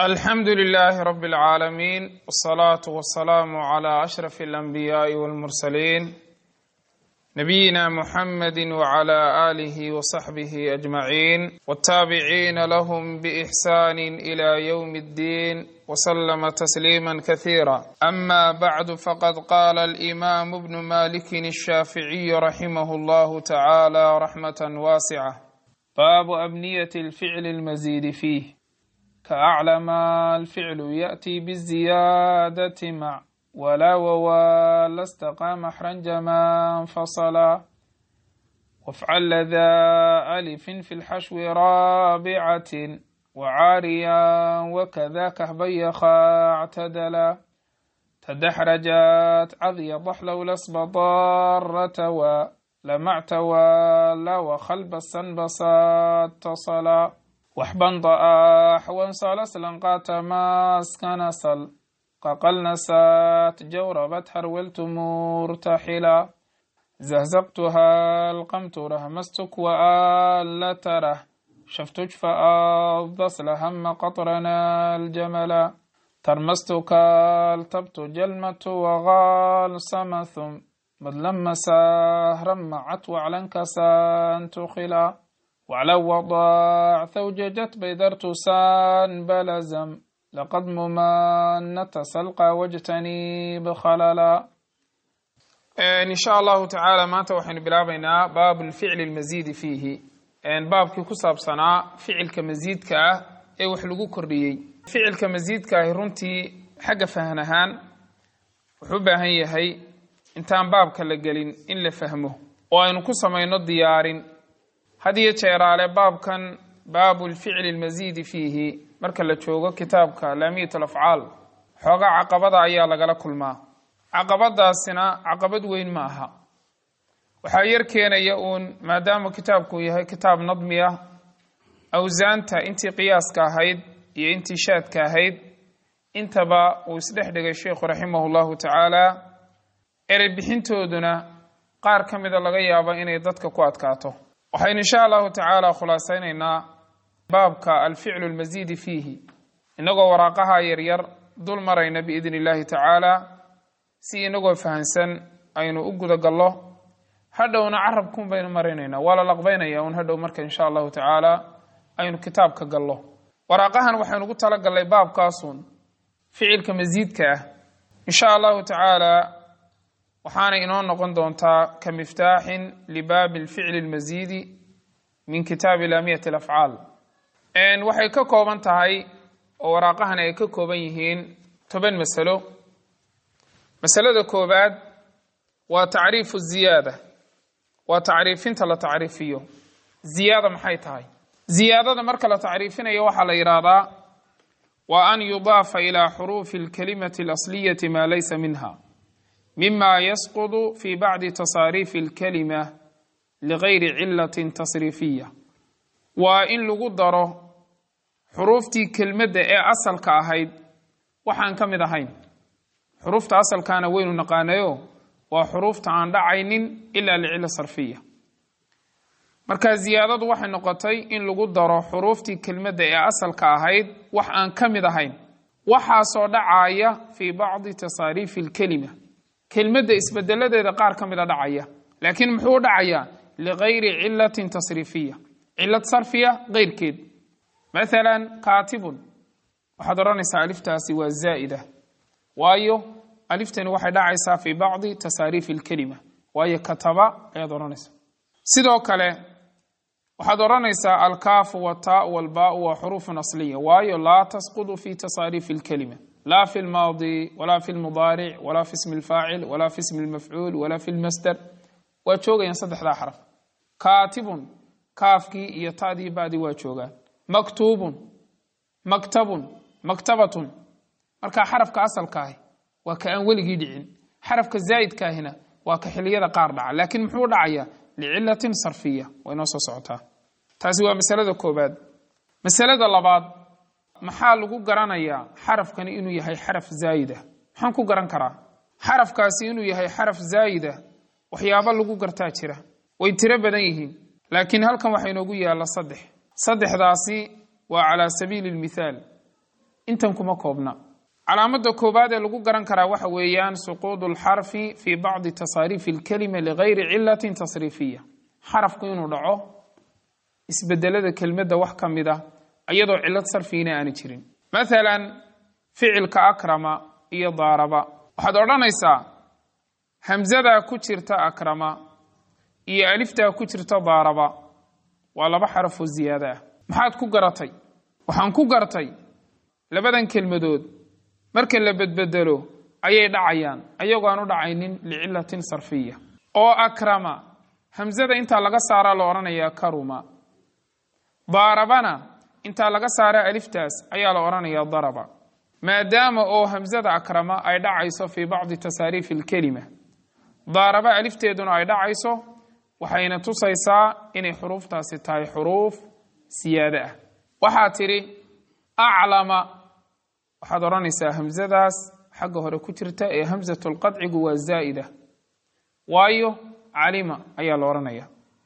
alxamdu لlh rb اlعaalamiin wالصlaaة wالsalaam عlى أshرف الأnbiyaaءi wاlmursaliin nabiyina mxamadi wعlى آlih وصaxbih أجmaعin wالtaabiciina lahm bإxsan إlى yوم الdin وslma تsliima kaثيirا ama bعd faqad qala الإimam bn maliki الshaaficiي raximah اllah tacalى raxmaة waascة bab abniyaة الficl الmزid fih كأعلم الفعل يأتي بالزيادة مع ولا ووال استقام محرنج ما انفصلا وافعل لذا ألف في الحشو رابعة وعاريا وكذا كهبيخا اعتدلا تدحرجت عذي ضحلو لسب ضارة ولمعت ولا وخلب السنبسات تصلا waxban da'aax wansalaslan qaatamaaskanasal qaqalnasaat jawrabat harweltu murtaxila zahzaqtuha alqamtu rahmastuk waala tarah shaftujfa addaslahama qatrana aljamala tarmastuka altabtu jalmatu waqaal samathum madlama sahrammacat waclankasan tukhila wclw wadac thawjajat baydartusaan balazam laqad mumanata salqa wajtanib khalala insha allahu tacaala maanta waxaynu bilaabaynaa baab lficli lmasiidi fiihi baabkii ku saabsanaa ficilka masiidka ah ee wax lagu kordhiyey ficilka masiidka ahi runtii xagga fahan ahaan wuxuu u baahan yahay intaan baabka la gelin in la fahmo oo aynu ku samayno diyaarin had iyo jeeraale baabkan baabu lficli lmasiidi fiihi marka la joogo kitaabka laamiyat alafcaal xoogaa caqabada ayaa lagala kulmaa caqabadaasina caqabad weyn ma aha waxaa yar keenaya uun maadaama kitaabku yahay kitaab nadmi ah awsaanta intii qiyaaska ahayd iyo intii shaadka ahayd intaba uu isdhex dhigay sheikhu raximah llahu tacaala erey bixintooduna qaar ka mida laga yaabo inay dadka ku adkaato waxaynu insha allahu tacaala khulaasaynaynaa baabka alficlu lmasiidi fiihi inagoo waraaqaha yaryar dul marayna biidn illahi tacaala si inagoo fahansan aynu u guda gallo hadhowna carabkun baynu marinaynaa waa la laqbaynaya un hadhow marka insha allahu tacaala aynu kitaabka gallo waraaqahan waxaynu ugu talagallay baabkaasun ficilka masiidka ah insha allahu tacaala waxaana inoo noqon doontaa ka miftaaxin libaabi lficli lmasiidi min kitaabi laamiyat alafcaal waxay ka kooban tahay oo waraaqahan ay ka kooban yihiin toban masalo masalada koobaad waa tacriifu ziyaada waa tacriifinta la tacriifiyo ziyaada maxay tahay ziyaadada marka la tacriifinayo waxaa la yidhaahdaa waa an yudaafa ilaa xuruufi alkalimati alasliyati maa laysa minha mima yasqud fi bacdi tasaariifi alkalima ligayri cilatin tasriifiya waa in lagu daro xuruuftii kelmadda ee asalka ahayd waxaan ka mid ahayn xuruufta asalkaana waynu naqaanayo waa xuruufta aan dhacaynin ilaa licila sarfiya marka ziyaadadu waxay noqotay in lagu daro xuruuftii kelmadda ee asalka ahayd wax aan ka mid ahayn waxaasoo dhacaya fii bacdi tasaariifi alkelima kelmadda isbedeladeeda qaar ka mida dhacaya laakiin muxuu u dhacayaa ligayri cilatin tasriifiya cilad sarfiya keyrkeed mathalan kaatibun waxaad odhanaysaa aliftaasi waa zaa'ida waayo aliftani waxay dhacaysaa fii bacdi tasaariifi alkelima waayo kataba ayaad odhanaysaa sidoo kale waxaad odhanaysaa alkaafu wataau walbaau waa xuruufun asliya waayo laa tasqudu fi tasaariifi alkelima la fi lmaadi wala fi lmudaaric wala fi ismi lfaacil wala fi ismi lmafcuul wala fi lmasder waa joogayaan saddexdaa xaraf kaatibun kaafkii iyo tadii badii waa joogaan maktuubun maktabun maktabatun markaa xarafka asalkaahi waa ka aan weligii dhicin xarafka zaa'idkaahina waa ka xiliyada qaar dhaca laakiin muxuu dhacayaa licilatin sarfiya way noo soo socotaa taasi waa masalada koobaad masalada labaad maxaa lagu garanayaa xarafkani inuu yahay xaraf zaayida maxaan ku garan karaa xarafkaasi inuu yahay xaraf zaayida waxyaabo lagu gartaa jira way tiro badan yihiin laakiin halkan waxaa inoogu yaalla saddex saddexdaasi waa calaa sabiili lmithaal intan kuma koobna calaamada koowaad ee lagu garan karaa waxa weeyaan suquudu lxarfi fii bacdi tasaariifi alkelima ligayri cilatin tasriifiya xarafku inuu dhaco isbedelada kelmadda wax ka mid a iyadoo cilad sarfiina aani jirin mathalan ficilka akrama iyo daaraba waxaad odhanaysaa hamzadaa ku jirta akrama iyo aliftaa ku jirta daaraba waa laba xarafoo ziyaado ah maxaad ku garatay waxaan ku gartay labadan kelmadood marka la bedbedelo ayay dhacayaan ayagoo aan u dhacaynin licilatin sarfiya oo akrama hamzada intaa laga saaraa la odhanayaa karuma daarabana intaa laga saara aliftaas ayaa la odhanayaa daraba maadaama oo hamzada akrama ay dhacayso fii bacdi tasaariifi alkelima daaraba alifteeduna ay dhacayso waxayna tusaysaa inay xuruuftaasi tahay xuruuf siyaado ah waxaa tidhi aclama waxaad odhanaysaa hamzadaas xagga hore ku jirta ee hamzatulqadcigu waa zaa'ida waayo calima ayaa la odhanaya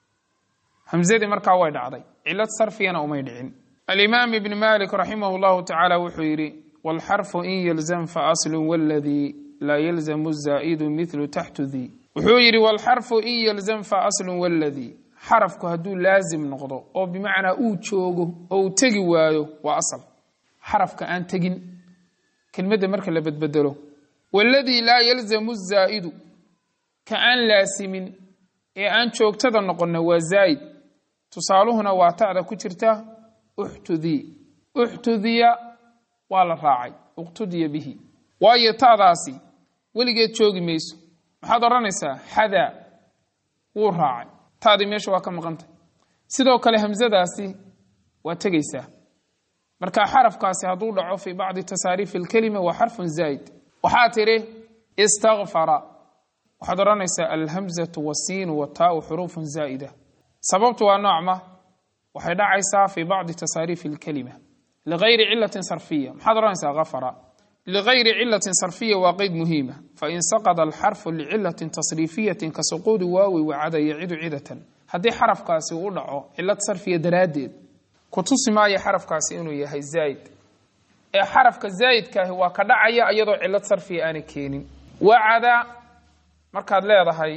hamzadii markaa way dhacday cilad sarfiyana umay dhicin alimaam ibn malik raximah llahu tacaala wuxuu yidhi wاlxarfu in yalzam faaslu wاladii laa yalzamu zaa'idu milu taxtu dii wuxuu yidhi wاlxarfu in yalzam faaslu wاladii xarafku hadduu laazim noqdo oo bimacnaa uu joogo oo uu tegi waayo waa asal xarafka aan tegin kelmadda marka la bedbedelo waladii laa yalzamu zaa'idu ka aan laasimin ee aan joogtada noqonna waa zaa'id tusaaluhuna waa ta'da ku jirta uxtudii uxtudiya waa la raacay uqtudiya bihi waayo ta'daasi weligeed joogi mayso maxaad odhanaysaa xadaa wuu raacay ta'dii meesha waa ka maqantay sidoo kale hamsadaasi waa tegaysaa marka xarafkaasi hadduu dhaco fii bacdi tasaariifi alkelima waa xarfun zaa'id waxaa tidhi istakfara waxaad odhanaysaa alhamzatu wasiinu wataau xuruufun zaa'ida sababtu waa noocma waxay dhacaysaa fii bacdi tasaariifi alkelima ligayri cilatin sarfiya maxaad odhanaysaa kafara ligayri cilatin sarfiya waa qeyd muhiima fain saqada alxarfu licilatin tasriifiyatin ka suquudi waawi wacada yacidu cidatan haddii xarafkaasi uu dhaco cilad sarfiya daraaddeed ku tusi maayo xarafkaasi inuu yahay zaa'id ee xarafka zaa'idkaahi waa ka dhacaya iyadoo cilad sarfiya aanay keenin wacada markaad leedahay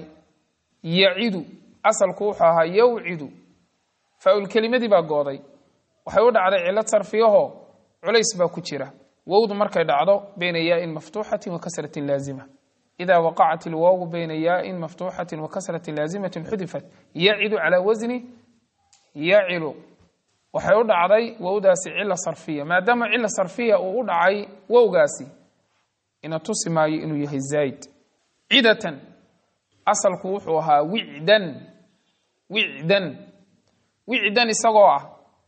yacidu asalku wuxuu ahaa yawcidu faaulkelimadii baa gooday waxay u dhacday cilad sarfiyaho culays baa ku jira wowdu markay dhacdo bayna yaain maftuuxatin wa kasratin laazima ida waqacat ilwaawu bayna yaain maftuuxatin wa kasratin laazimatin xudifat yacidu calaa wasni yacilu waxay u dhacday wowdaasi cila sarfiya maadaama cila sarfiya uu u dhacay wowgaasi ina tusi maayo inuu yahay zaa'id cidatan asalku wuxuu ahaa wicdan wicdan wicdan isagoo ah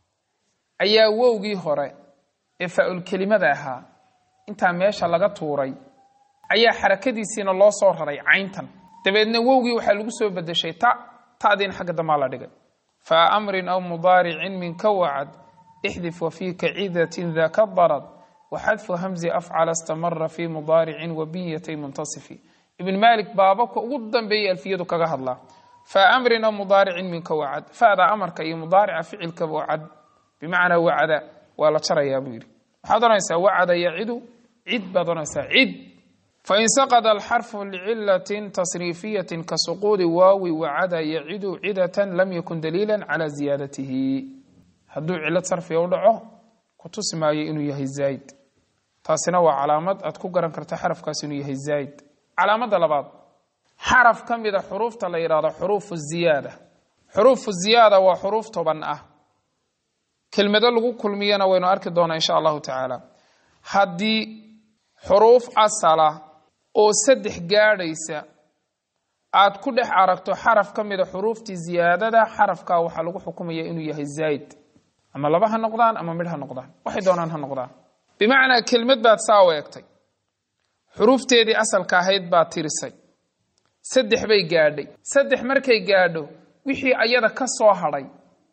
ayaa wowgii hore ee faa-ulkelimada ahaa intaa meesha laga tuuray ayaa xarakadiisiina loo soo raray cayntan dabeedna wowgii waxaa lagu soo bedeshay ta ta'diina xagga damaa la dhigay fa amrin aw mudaaricin minka wacad ixdif wafiika cidatin daka darad waxadfu hamzi afcala istamara fi mudaaricin wabiyatay muntasifi ibn malik baababka ugu dambeeyay alfiyadu kaga hadlaa fa amrin aw mudaaricin minka wacad fada amarka iyo mudaarica ficilka wacad bimacnaa wacada waa la jarayaa buu yidhi waxaad odhanaysaa wacada yacidu cid baad odhanaysaa cid fain saqada alxarfu licilatin tasriifiyatin ka suquudi waawi wacada yacidu cidatan lam yakun daliila cala ziyaadatihi hadduu cilad sarfiga u dhaco ku tusi maayo inuu yahay zaa'id taasina waa calaamad aad ku garan karta xarafkaas inuu yahay zaa'id calaamadda labaad xaraf ka mida xuruufta la yidhahdo xuruufu ziyaada xuruufu ziyaada waa xuruuf toban ah kelmado lagu kulmiyana waynu arki doonaa insha allahu tacaala haddii xuruuf asala oo saddex gaadhaysa aad ku dhex aragto xaraf ka mida xuruuftii ziyaadada xarafkaa waxaa lagu xukumaya inuu yahay zaa'id ama laba ha noqdaan ama midh ha noqdaan waxay doonaan ha noqdaan bimacnaa kelmad baad saa u egtay xuruufteedii asalka ahayd baad tirisay saddex bay gaadhay saddex markay gaadho wixii ayada ka soo hadhay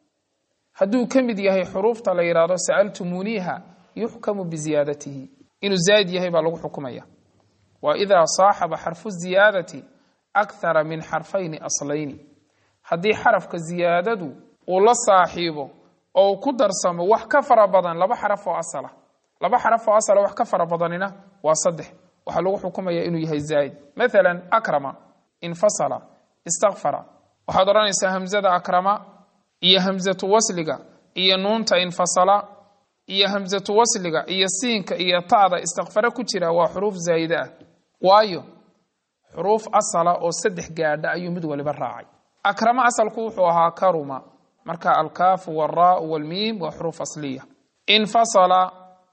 hadduu ka mid yahay xuruufta la yidhaahdo sa'altumuuniiha yuxkamu biziyaadatihi inuu zaa'id yahay baa lagu xukumaya wa idaa saaxaba xarfu ziyaadati akhara min xarfayni aslayni haddii xarafka ziyaadadu uu la saaxiibo oo uu ku darsamo wax ka fara badan laba xaraf oo asala laba xaraf oo asala wax ka fara badanina waa saddex waxaa lagu xukumaya inuu yahay zaa'id maalan akrama infasala istakfara waxaad odhanaysaa hamzada akrama iyo hamzatu wasliga iyo nuunta infasala iyo hamzatu wasliga iyo siinka iyo ta'da istakfara ku jira waa xuruuf zaa'ide ah waayo xuruuf asala oo saddex gaadha ayuu mid waliba raacay akrama asalku wuxuu ahaa karuma marka alkaafu waraau walmiim waa xuruuf asliya infasala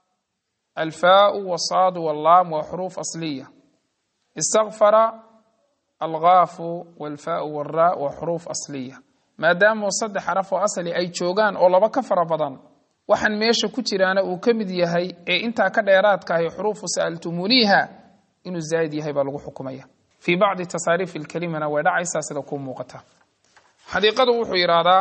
alfaau wasaadu wallaam waa xuruuf asliya istakfara algaafu walfaau walraa waa xuruuf asliya maadaama saddex xaraf oo asali ay joogaan oo laba ka fara badan waxaan meesha ku jiraana uu ka mid yahay ee intaa ka dheeraadka ahi xuruufu sa'altumuuniiha inuu zaa'id yahay baa lagu xukumaya fii bacdi tasaariif ilkelimana way dhacaysaa sida kuu muuqata xadiiqadu wuxuu yidhaahdaa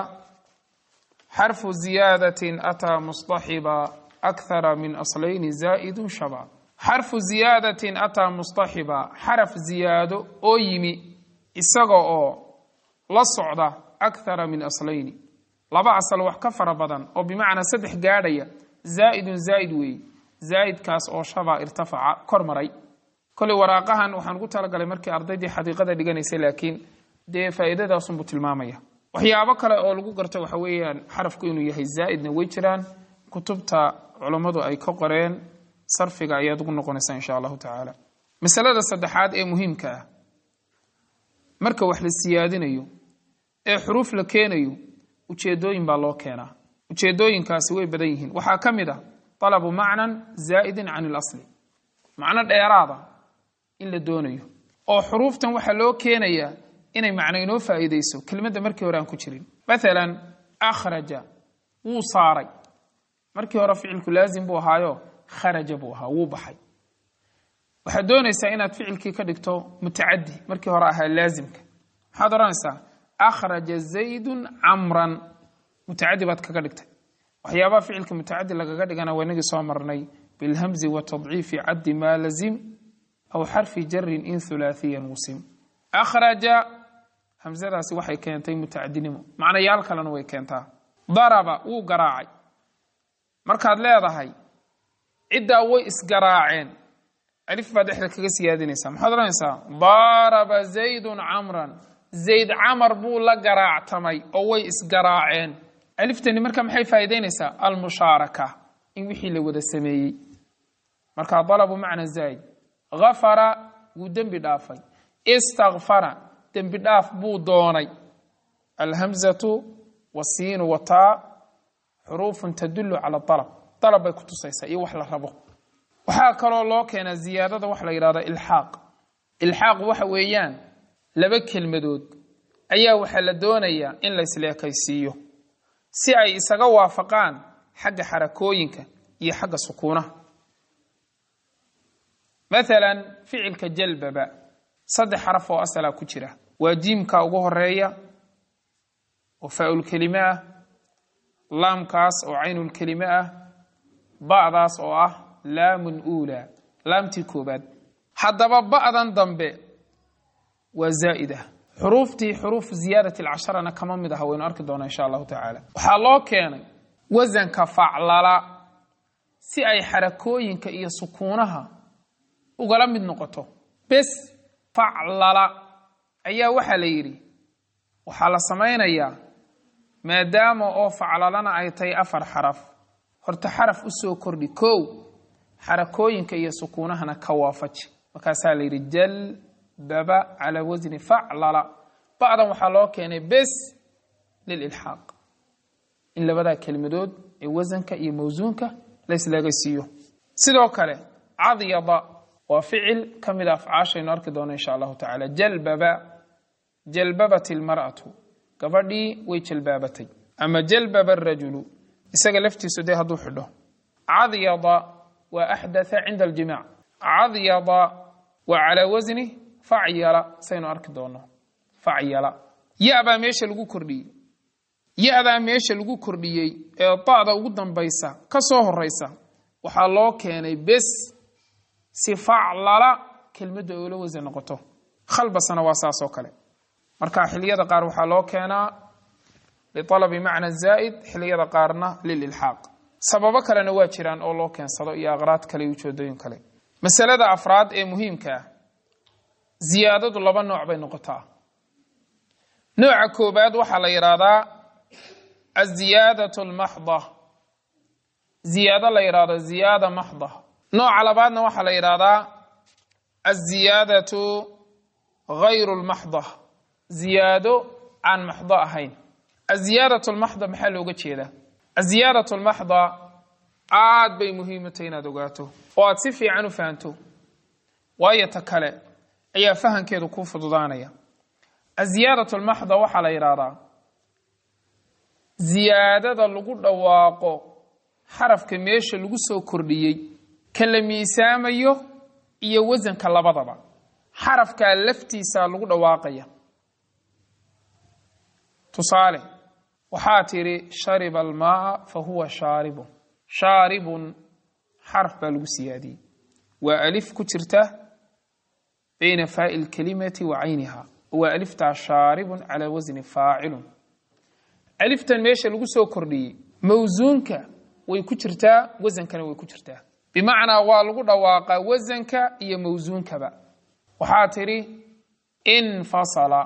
xarfu ziyaadatin ataa mustaxiba akhara min aslayni zaa'idun shaba xarfu ziyaadatin ataa mustaxiba xaraf ziyaado oo yimi isaga oo la socda akhara min aslayni laba asal wax ka fara badan oo bimacnaa saddex gaadhaya zaa'idun zaa'id weeye zaa'idkaas oo shaba irtafaca kor maray koley waraaqahan waxaan ugu talagalay markii ardaydii xadiiqada dhiganaysay laakiin dee faa'iidadaasunbuu tilmaamaya waxyaabo kale oo lagu garto waxa weeyaan xarafku inuu yahay zaa'idna way jiraan kutubta culammadu ay ka qoreen sarfiga ayaad ugu noqonaysaa insha allahu tacaala masalada saddexaad ee muhiimka ah marka wax la siyaadinayo ee xuruuf la keenayo ujeedooyin baa loo keenaa ujeedooyinkaasi way badan yihiin waxaa ka mid a talabu macnan zaa'idin can ilasli macno dheeraada in la doonayo oo xuruuftan waxaa loo keenayaa inay macno inoo faa'iideyso kelmadda markii hore aan ku jirin maalan akhraja wuu saaray markii hore ficilku laazim buu ahaayo kharaja buu ahaa wuu baxay waxaad doonaysaa inaad ficilkii ka dhigto mutacadi markii hore ahaa laazimka maxaad odhanaysaa akhraja zaydun camran mutacadi baad kaga dhigtay waxyaabaha ficilka mutacadi lagaga dhigana waa inagii soo marnay bilhamzi wa tadciifi caddi maa lazim aw xarfi jarin in hulaathiyan musim akhraja hamsadaasi waxay keentay mutacadinimo macnayaal kalena way keentaa daraba wuu garaacay markaad leedahay ciddaa way isgaraaceen alif baad dhexda kaga siyaadinaysaa maxaad odhanaysaa daraba zaydun camran zayd camar buu la garaactamay oo way isgaraaceen aliftani marka maxay faa'iideynaysaa almushaaraka in wixii la wada sameeyey markaa dalabu macna zaa'id gafara wuu dembi dhaafay istakfara dembi dhaaf buu doonay alhamzatu wasiinu wataa xuruufun tadullu cala alab dalab bay ku tusaysaa iyo wax la rabo waxaa kaloo loo keenaa ziyaadada waxa la yidhahda ilxaaq ilxaaq waxa weeyaan laba kelmadood ayaa waxaa la doonayaa in la isleekaysiiyo si ay isaga waafaqaan xagga xarakooyinka iyo xagga sukuunaha maalan ficilka jalbaba saddex xaraf oo asalaa ku jira waa jiimka ugu horeeya oo faaulkelime ah laamkaas oo caynulkelime ah ba'daas oo ah laamun uulaa laamtii koobaad haddaba ba'dan dambe waa zaa'ida xuruuftii xuruuf ziyaadat alcasharana kama mid aha waynu arki doonaa insha allahu tacaala waxaa loo keenay wasanka faclala si ay xarakooyinka iyo sukuunaha ugala mid noqoto bes faclala ayaa waxaa la yidhi waxaa la samaynayaa maadaama oo faclalana ay tahay afar xaraf horta xaraf u soo kordhi kow xarakooyinka iyo sukuunahana ka waafaji markaasaa la yidhi jal baba calaa wasni faclala ba'dan waxaa loo keenay bes lililxaaq in labadaa kelmadood ee wasanka iyo mawsuunka la isleegaysiiyo sidoo kale cadyada waa ficil ka mid a afcaashaynu arki doono insha allahu tacaala jalbaba jalbabat ilmar'atu gabadhii way jalbaabatay ama jalbaba arajulu isaga laftiisu dee hadduu xidho cadyada waa axdatha cinda aljimac cadyada waa calaa wasni facyala saynu arki doono facyala ya-baa meesha lagu kordhiyey ya-daa meesha lagu kordhiyey ee da'da ugu dambaysa ka soo horaysa waxaa loo keenay bes si faclala kelmadda oola wasan noqoto khalbasana waa saas oo kale marka xiliyada qaar waxaa loo keenaa lialabi macna zaa'id xiliyada qaarna lililxaaq sababo kalena waa jiraan oo loo keensado iyo aqraad kale iyo ujeedooyin kale masalada afraad ee muhiimka ah ziyaadadu laba nooc bay noqotaa nooca koobaad waxaa la yidhaahdaa aziyaadatu almaxda ziyaado la yidhahdo ziyaada maxda nooca labaadna waxaa la yidhaahdaa aziyaadatu gayru lmaxda ziyaado aan maxdo ahayn aziyaadatu lmaxda maxaa looga jeedaa aziyaadatu lmaxda aad bay muhiimutay inaad ogaato oo aad si fiican u fahanto waayo ta kale ayaa fahankeedu kuu fududaanaya aziyaadatu lmaxda waxaa la yidhaahdaa ziyaadada lagu dhawaaqo xarafka meesha lagu soo kordhiyey ka la miisaamayo iyo wasanka labadaba xarafkaa laftiisaa lagu dhawaaqaya tusaale waxaa tidhi shariba almaaa fa huwa shaaribun shaaribun xaraf baa lagu siyaadiyey waa alif ku jirta bayna faa'i lkalimati wa cayniha waa aliftaa shaaribun calaa wasni faacilun aliftan meesha lagu soo kordhiyey mawsuunka way ku jirtaa wasankana way ku jirtaa bimacnaa waa lagu dhawaaqaa wasanka iyo mawsuunkaba waxaa tidhi infasala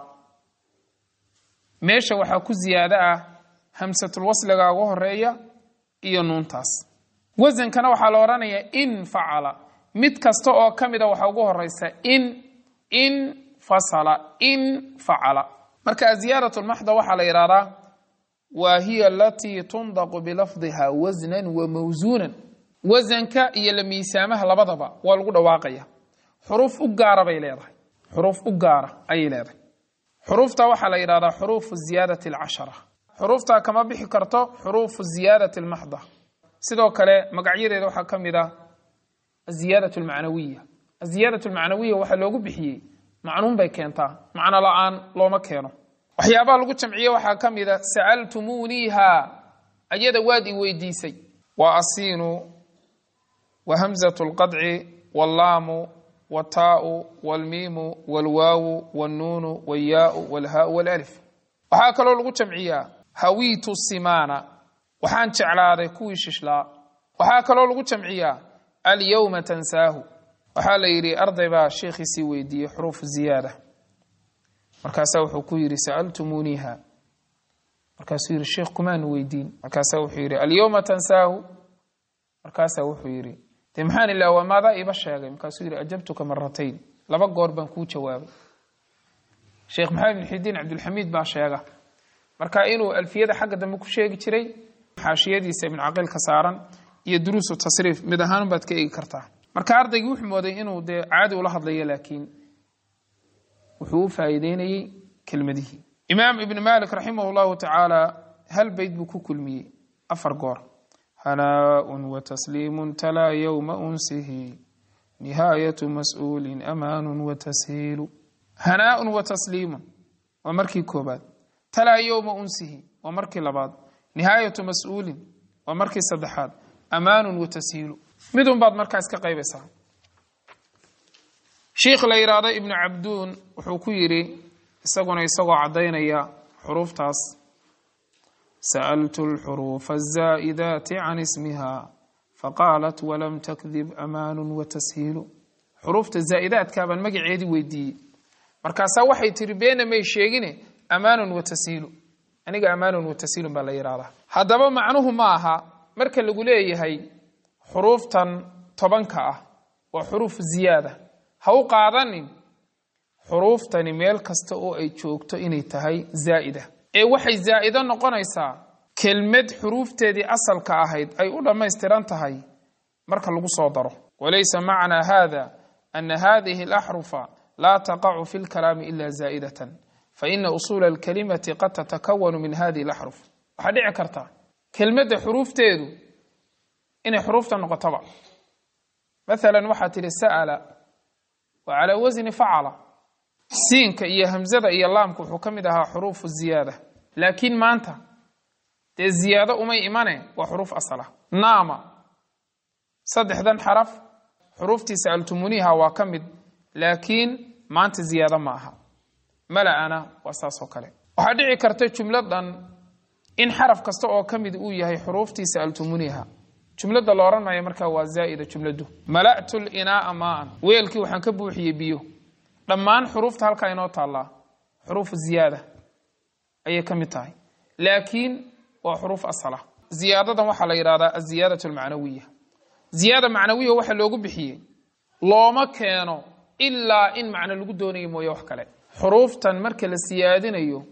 meesha waxaa ku ziyaado ah hamsatulwasliga ugu horeeya iyo nuuntaas wasankana waxaa la odhanayaa in facala mid kasta oo ka mida waxaa ugu horeysa in in fasala in facala marka aziyaadatu lmaxda waxaa la yidhahdaa wa hiya alatii tundaqu bilafdiha wasnan wa mawsuunan wasanka iyo la miisaamaha labadaba waa lagu dhawaaqaya xuruuf u gaara bay leedahay xuruuf u gaara ayay leedahay xuruufta waxaa la yidhahdaa xuruufu ziyaadati alcashara xuruuftaa kama bixi karto xuruufu ziyaadati almaxda sidoo kale magacyadeeda waxaa ka mid ah aziyaadatu almacnawiya aziyaadatu almacnawiya waxaa loogu bixiyey macnuun bay keentaa macno la-aan looma keeno waxyaabaha lagu jamciye waxaa ka mid a sa'altumuuniiha ayada waad i weydiisay waa asiinu wa hamzatu lqadci wallaamu wataau walmiimu walwaawu walnuunu walyaau walhaau walalif waxaa kaloo lagu jamciyaa hawiitu simaana waxaan jeclaaday kuwii shishlaa waxaa kaloo lagu jamciyaa alyowma tansaahu waxaa la yidhi arday baa sheekhiisii weydiiyey xuruufu ziyaada markaasaa wuxuu ku yidhi sa'altumuuniiha markaasuu yidhi sheekh kumaanu weydiin markaasaa wuxuu yidhi alyowma tansaahu markaasaa wuxuu yidhi dee maxaan ilaa waa maadaa iiba sheegay markaasuu yidhi ajabtuka maratayn laba goor baan kuu jawaabay sheekh maxamed bin xidiin cabdulxamiid baa sheega marka inuu alfiyada xagga dambe ku sheegi jiray xaashiyadiisa ibn caqiil ka saaran iyo duruusu tasriif mid ahaan baad ka eegi kartaa marka ardaygii wuxuu mooday inuu dee caadi ula hadlayo laakiin wuxuu u faa'iideynayey kelmadihii imaam ibn malik raximah llahu tacaala hal beyd buu ku kulmiyey afar goor hanaaءun watasliimu talaa yowma unsihi nihaayatu mas-uulin amaanu watashiilu hanaaءun watasliimun waa markii koobaad talaa yowma unsihi waa markii labaad nihaayatu mas-uulin waa markii saddexaad amaanun watashiilu midun baad markaas ka qaybaysaa sheikh la yidhaahdo ibnu cabduun wuxuu ku yidhi isaguna isagoo caddaynaya xuruuftaas sa'altu alxuruufa azaa'idaati can ismiha faqaalat walam takdib amaanun watashiilu xuruufta zaa'idaadkaa baan magaceedii weydiiyey markaasaa waxay tihi beena may sheegine amaanun watashiilu aniga amaanun watashiilun baa la yidhahdaa haddaba macnuhu ma aha marka lagu leeyahay xuruuftan tobanka ah waa xuruuf ziyaada ha u qaadanin xuruuftani meel kasta oo ay joogto inay tahay zaa'ida ee waxay zaa'ido noqonaysaa kelmad xuruufteedii asalka ahayd ay u dhammaystiran tahay marka lagu soo daro walaysa macnaa hada ana hadihi alaxrufa laa taqacu fi lkalaami ila zaa'idatan faina usuula alkalimati qad tatakawanu min hadihi alaxruf waxaa dhici karta kelmadda xuruufteedu inay xuruufta noqotoba maalan waxaa tidhi sa'ala waa calaa wasni facala siinka iyo hamzada iyo laamka wuxuu ka mid ahaa xuruufu ziyaada laakiin maanta dee ziyaado umay imane waa xuruuf asala naama saddexdan xaraf xuruuftii sa'altumuniiha waa ka mid laakiin maanta ziyaado ma aha mala'ana waa saas oo kale waxaa dhici karta jumladan in xaraf kasta oo ka mid uu yahay xuruuftii sa'altumuniiha jumladda la odhan maayo markaa waa zaa'ida jumladdu mala'tu linaa'a maa'an weelkii waxaan ka buuxiyey biyo dhammaan xuruufta halkaa inoo taallaa xuruufu ziyaada ayay ka mid tahay laakiin waa xuruuf asala ziyaadadan waxaa la yidhahdaa aziyaadatu almacnawiya ziyaada macnawiya waxa loogu bixiyey looma keeno ilaa in macno lagu doonayo mooye wax kale xuruuftan marka la siyaadinayo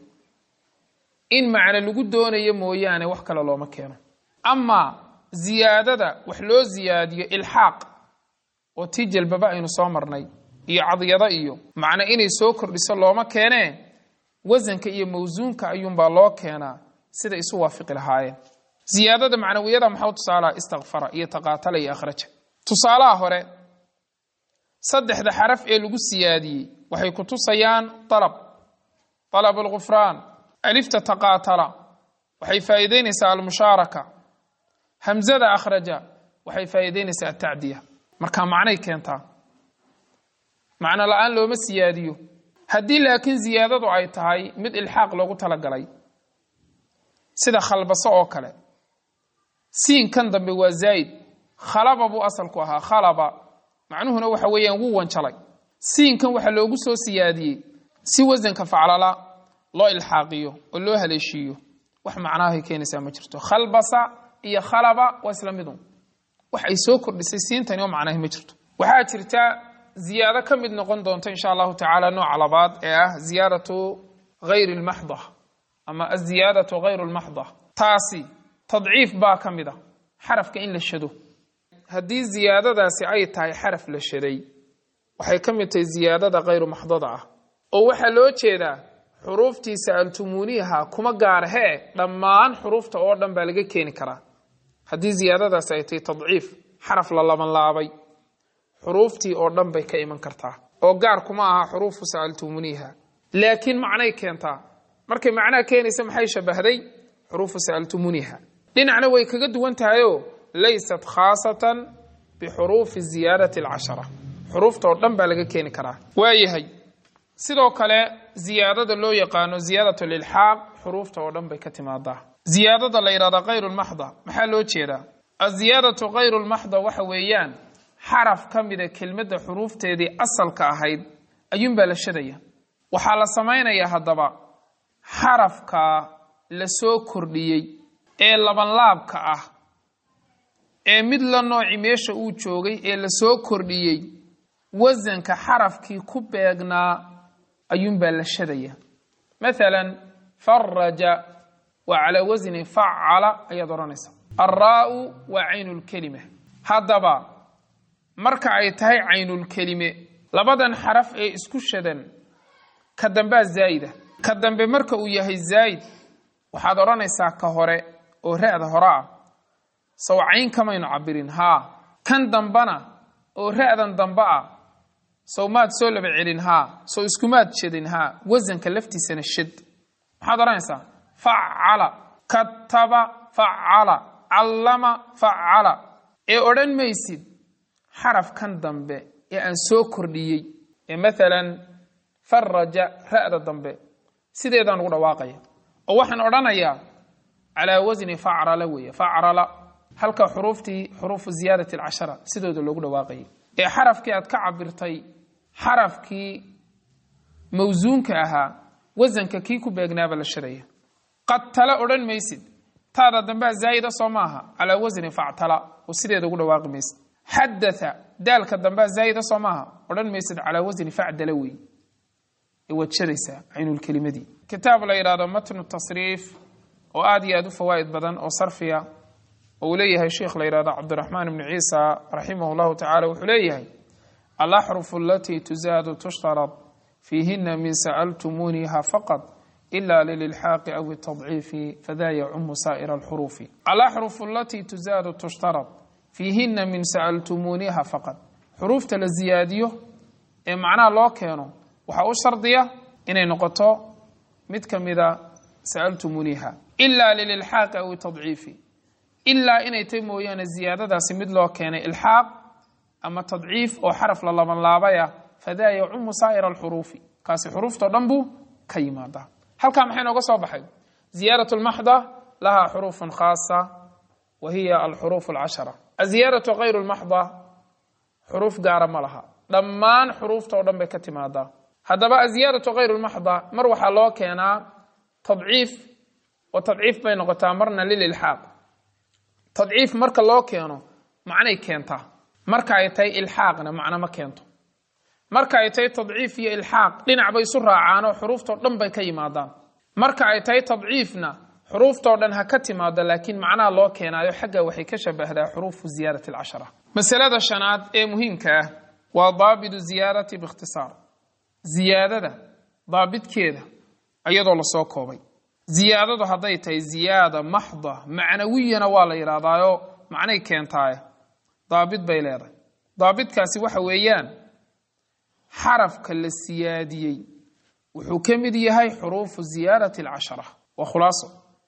in macno lagu doonayo mooyaane wax kale looma keeno amaa ziyaadada wax loo ziyaadiyo ilxaaq oo tii jalbaba aynu soo marnay iyo cadyado iyo macno inay soo kordhiso looma keenee wasanka iyo mawsuunka ayuunbaa loo keenaa sida isu waafiqi lahaayeen ziyaadada macnawiyada maxaa tusaalaha istakfara iyo taqaatala iyo akhraja tusaalaha hore saddexda xaraf ee lagu siyaadiyey waxay ku tusayaan dalab dalab alghufraan alifta taqaatala waxay faa'iideynaysaa almushaaraka hamzada akhraja waxay faa'iideynaysaa atacdiya marka macnay keentaa macno la-aan looma siyaadiyo haddii laakiin ziyaadadu ay tahay mid ilxaaq loogu talagalay sida khalbaso oo kale siinkan dambe waa zaa'id khalaba buu asalku ahaa khalaba macnuhuna waxa weeyaan wuu wanjalay siinkan waxaa loogu soo siyaadiyey si wasanka faclala loo ilxaaqiyo oo loo haleeshiiyo wax macnaahay keenaysaa ma jirto khalbasa iyo khalaba waa isla midun wax ay soo kordhisay siintani oo macnaahi ma jirto waxaa jirta ziyaado ka mid noqon doonta insha allahu tacaala nooca labaad ee ah ziyaadatu hayri lmaxda ama aziyaadatu hayru lmaxda taasi tadciif baa ka mid a xarafka in la shado haddii ziyaadadaasi ay tahay xaraf la shaday waxay ka mid tahay ziyaadada hayru maxdada ah oo waxaa loo jeedaa xuruuftii sa'altumuuniha kuma gaarhee dhammaan xuruufta oo dhan baa laga keeni karaa haddii ziyaadadaasi ay tahay tadciif xaraf la labanlaabay xuruuftii oo dhan bay ka iman kartaa oo gaar kuma aha xuruufu sa'altumuuniha laakiin macnay keentaa markay macnaha keenaysa maxay shabahday xuruufu sa'altumuuniha dhinacna way kaga duwan tahayoo laysat khaasatan bixuruufi ziyaadati alcashara xuruufta oo dhan baa laga keeni karaa waayahay sidoo kale ziyaadada loo yaqaano ziyaadat lilxaaq xuruufta oo dhan bay ka timaadaa ziyaadada la yidhahda hayru lmaxda maxaa loo jeedaa aziyaadatu hayru lmaxda waxa weeyaan xaraf ka mida kelmadda xuruufteedii asalka ahayd ayuunbaa la shadaya waxaa la samaynayaa haddaba xarafka la soo kordhiyey ee labanlaabka ah ee mid la nooci meesha uu joogay ee la soo kordhiyey wasanka xarafkii ku beegnaa ayuunbaa la shadaya mathalan faraja waa calaa wasni facala ayaad odhanaysaa alraa'u waa caynulkelima haddaba marka ay tahay caynulkelime labadan xaraf ee isku shadan ka dambea zaa'ida ka dambe marka uu yahay zaa'id waxaad odhanaysaa ka hore oo ra'da hore ah sow cayn kamaynu cabirin haa kan dambana oo ra'dan dambe ah sow maad soo laba celin haa sow iskumaad shadin haa wasanka laftiisana shad maxaad odhanaysaa facala kataba facala callama facala ee odhan maysid xaraf kan dambe ee aan soo kordhiyey ee maalan faraja ra'da dambe sideedaan ugu dhawaaqaya oo waxaan odhanayaa calaa wasni facrala weeye facrala halka xuruuftii xuruufu ziyaadati alcashara sidooda loogu dhawaaqayay ee xarafkii aad ka cabirtay xarafkii mawsuunka ahaa wasanka kii ku beegnaaba la shadaya qadtala odhan maysid taada dambea zaa'ida soo maaha calaa wasni factala oo sideeda ugu dhawaaqi maysid xadatha daalka dambea zaa'ida soo maaha odhan maysid calaa wasni facdala wey waad shadaysaa caynulkelimadii kitaab la yidhahdo matnu tasriif oo aad iyo aad u fawaa'id badan oo sarfiya oo uu leeyahay sheikh la yidhahdo cabdiraxmaan ibnu ciisa raximah llahu tacala wuxuu leeyahay alaxrufu alatii tuzaadu tushtarad fiihina min sa'altumuuniha faqad ila lililxaaqi aw itadciifi fada yacumu saa'ira alxuruufi alaxrufu alatii tuzaadu tushtarad fiihina min sa'altumuuniha faqad xuruufta la ziyaadiyo ee macnaha loo keeno waxaa u shardiya inay noqoto mid ka mida sa'altumuuniha ilaa lililxaaqi aw tadciifi ilaa inay tay mooyaane ziyaadadaasi mid loo keenay ilxaaq ama tadciif oo xaraf la labanlaabaya fadaa yacumu saa'ira alxuruufi kaasi xuruuftao dhan buu ka yimaadaa halkaa maxay nooga soo baxay ziyaadat lmaxda lahaa xuruufun khaasa wa hiya alxuruuf alcashara aziyaadatu kayru lmaxda xuruuf gaara ma laha dhammaan xuruufta oo dhan bay ka timaadaa haddaba aziyaadatu kayru lmaxda mar waxaa loo keenaa tadciif oo tadciif bay noqotaa marna lililxaaq tadciif marka loo keeno macnay keentaa marka ay tahay ilxaaqna macno ma keento marka ay tahay tadciif iyo ilxaaq dhinac bay isu raacaanoo xuruuftao dhan bay ka yimaadaan marka ay tahay tadciifna xuruuftoo dhan ha ka timaado laakiin macnaha loo keenaayo xagga waxay ka shabahdaa xuruufu ziyaadati alcashara masalada shanaad ee muhiimka ah waa daabidu ziyaadati biikhtisaar ziyaadada daabidkeeda iyadoo lasoo koobay ziyaadadu hadday tahay ziyaada maxda macnawiyana waa la yidhaahdaayo macnay keentaaye daabid bay leedahay daabidkaasi waxa weeyaan xarafka la siyaadiyey wuxuu ka mid yahay xuruufu ziyaadati alcashara waa khulaaso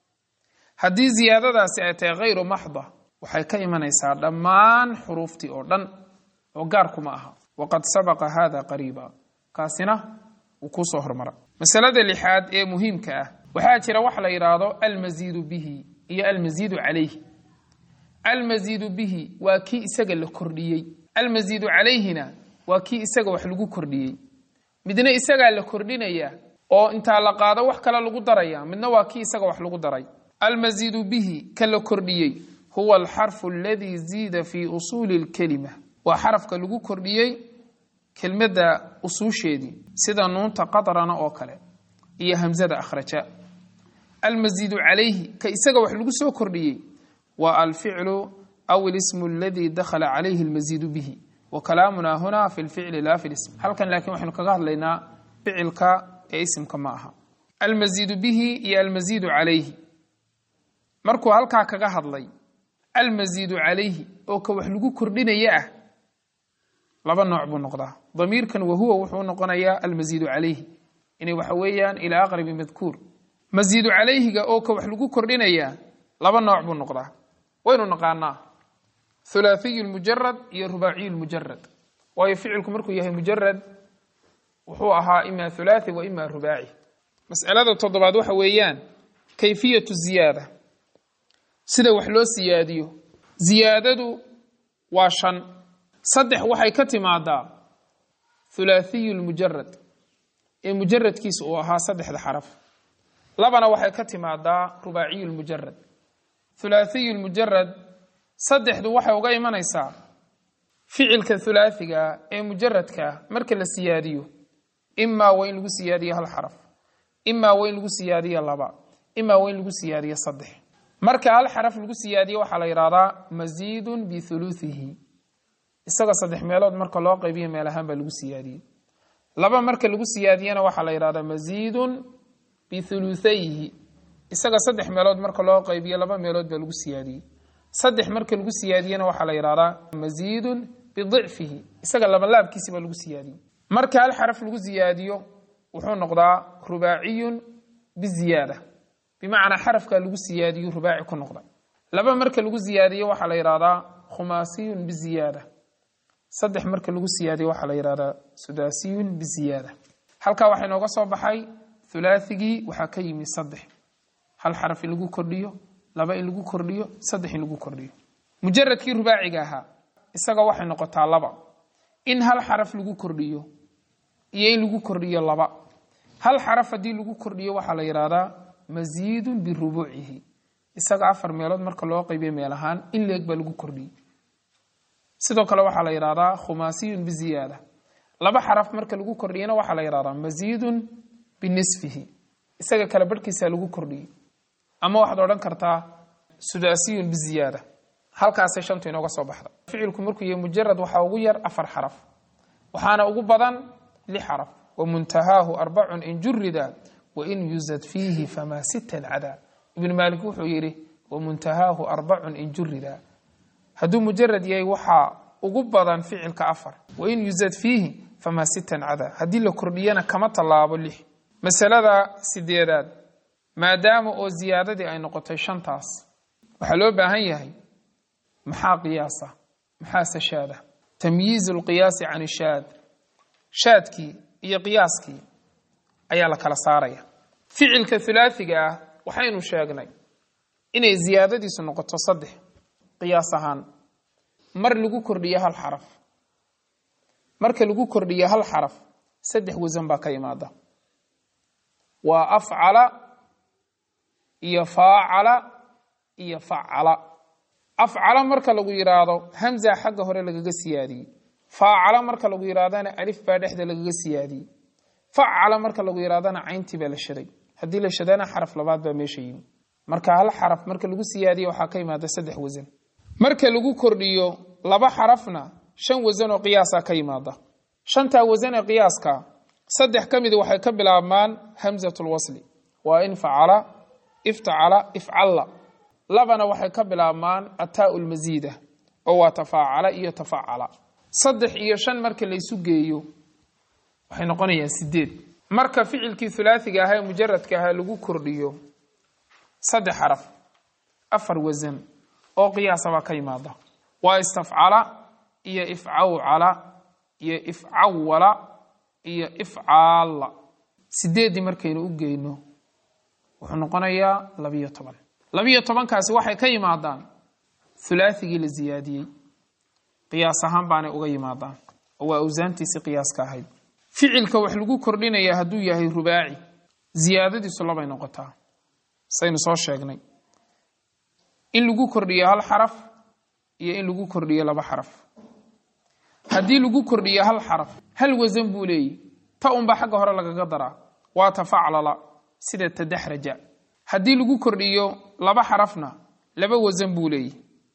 haddii ziyaadadaasi ay tahay hayru maxda waxay ka imanaysaa dhammaan xuruuftii oo dhan oo gaarkuma aha waqad sabaqa hada qariiba kaasina wuu kuusoo hormara masalada lixaad ee muhiimka ah waxaa jira wax la yidhaahdo almasiidu bihi iyo almasiidu calayhi almasiidu bihi waa kii isaga la kordhiyey almasiidu calayhina waa kii isaga wax lagu kordhiyey midna isagaa la kordhinaya oo intaa la qaado wax kale lagu daraya midna waa kii isaga wax lagu daray almasiidu bihi ka la kordhiyey huwa alxarfu aladii ziida fii usuuli lkelima waa xarafka lagu kordhiyey kelmadda usuusheedii sida nuunta qadrana oo kale iyo hamzada akhraja almasiidu calayhi ka isaga wax lagu soo kordhiyey waa alficlu aw ilismu aladii dakhala calayhi almasiidu bihi wa kalaamuna huna fi lficli laa fi lism halkan laakiin waxaynu kaga hadlaynaa ficilka ee isimka ma aha almasiidu bihi iyo almasiidu calayhi markuu halkaa kaga hadlay almasiidu calayhi oo ka wax lagu kordhinaya ah laba nooc buu noqdaa damiirkan wahuwa wuxuu noqonayaa almasiidu calayhi inay waxa weeyaan ilaa aqrabi madkuur masiidu calayhiga oo ka wax lagu kordhinayaa laba nooc buu noqdaa waynu naqaanaa hulaahiyu lmujarad iyo rubaaciyu lmujarad waayo ficilku markuu yahay mujarad wuxuu ahaa ima hulaathi wa ima rubaaci mas'alada toddobaad waxa weeyaan kayfiyatu ziyaada sida wax loo siyaadiyo ziyaadadu waa shan saddex waxay ka timaadaa hulaahiyu lmujarad ee mujaradkiisa uu ahaa saddexda xaraf labana waxay ka timaadaa rubaaciyu lmujarad hulaahiyu lmujarad saddexdu waxay uga imanaysaa ficilka hulaahiga ee mujaradka marka la siyaadiyo imaa waa in lagu siyaadiyo hal xaraf imaa waa in lagu siyaadiyo laba imaa waa in lagu siyaadiyo saddex marka hal xaraf lagu siyaadiyo waxaa la yidhahdaa masiidun bihuluuhihi isaga saddex meelood marka loo qaybiyo meel ahaan baa lagu siyaadiyey laba marka lagu siyaadiyana waxaa la yidhahdaa masiidun bihuluuthayhi isaga saddex meelood marka loo qaybiyo laba meelood baa lagu siyaadiyey saddex marka lagu siyaadiyena waxaa la yidhahdaa masiidun bidicfihi isaga labalaabkiisi baa lagu siyaadiyey marka hal xaraf lagu siyaadiyo wuxuu noqdaa rubaaciyun biziyaada bimacnaa xarafkaa lagu siyaadiyo rubaaci ku noqda laba marka lagu siyaadiyo waxaa la yidhahdaa khumaasiyun biziyaada saddex marka lagu siyaadiyo waxaa la yidhahdaa sudaasiyun biziyaada halkaa waxaa inooga soo baxay hulaathigii waxaa ka yimi saddex hal xaraf in lagu kordhiyo laba in lagu kordhiyo saddex in lagu kordhiyo mujaradkii rubaaciga ahaa isaga waxay noqotaa laba in hal xaraf lagu kordhiyo iyo in lagu kordhiyo laba hal xaraf haddii lagu kordhiyo waxaa la yidhahdaa masiidun birubuucihi isaga afar meelood marka loo qaybiyo meel ahaan in leeg baa lagu kordhiyey sidoo kale waxaa la yidhahdaa khumaasiyun biziyaada laba xaraf marka lagu kordhiyana waxaa la yidhahdaa masiidun binisfihi isaga kale barhkiisaa lagu kordhiyey ama waxaad odhan kartaa sudaasiyun biziyaada halkaasay shantu inooga soo baxda ficilku markuu yahay mujarad waxaa ugu yar afar xaraf waxaana ugu badan lix xaraf wamuntahaahu arbacun in jurida wain yuzad fiihi famaa sitan cadaa ibnu maalik wuxuu yidhi wamuntahaahu arbacun in jurida hadduu mujarad yahay waxaa ugu badan ficilka afar wain yuzad fiihi famaa sitan cadaa haddii la kordhiyana kama tallaabo lix masalada sideedaad maadaama oo ziyaadadii ay noqotay shantaas waxaa loo baahan yahay maxaa qiyaasa maxaase shaada tamyiizu lqiyaasi can ishaad shaadkii iyo qiyaaskii ayaa la kala saaraya ficilka hulaathiga ah waxaynu sheegnay inay ziyaadadiisu noqoto saddex qiyaas ahaan mar lagu kordhiyo hal xaraf marka lagu kordhiyo hal xaraf saddex wasan baa ka imaada waa afcala iyo faacala iyo facala afcala marka lagu yidhaahdo hamza xagga hore lagaga siyaadiyey faacala marka lagu yidhahdana alif baa dhexda lagaga siyaadiyey facala marka lagu yidhahdana cayntii baa la shaday haddii la shadana xaraf labaad baa meesha yimi marka hal xaraf marka lagu siyaadiyo waxaa ka imaada saddex wasan marka lagu kordhiyo laba xarafna shan wasan oo qiyaasa ka yimaada shantaa wasan ee qiyaaska saddex ka mid waxay ka bilaabmaan hamzatulwasli waa in facala iftacala ifcalla labana waxay ka bilaabmaan ataa lmasiida oo waa tafaacala iyo tafacala saddex iyo shan marka laysu geeyo waxay noqonayaan sideed marka ficilkii hulaasiga ahaa ee mujaradka ahaa lagu kordhiyo saddex xaraf afar wasan oo qiyaasa baa ka yimaada waa istafcala iyo ifcawcala iyo ifcawala iyo ifcaalla sideeddii markaynu u geyno wuxuu noqonayaa labiyo toban labiyo tobankaasi waxay ka yimaadaan hulaathigii la siyaadiyey qiyaas ahaan baanay uga yimaadaan oo waa awsaantiisii qiyaaska ahayd ficilka wax lagu kordhinaya hadduu yahay rubaaci ziyaadadiisu labay noqotaa saynu soo sheegnay in lagu kordhiyo hal xaraf iyo in lagu kordhiyo laba xaraf haddii lagu kordhiyo hal xaraf hal wasan buu leeyahy ta unba xagga hore lagaga daraa waa tafaclala sida tadaxraja haddii lagu kordhiyo laba xarafna laba wasan buu leeyahy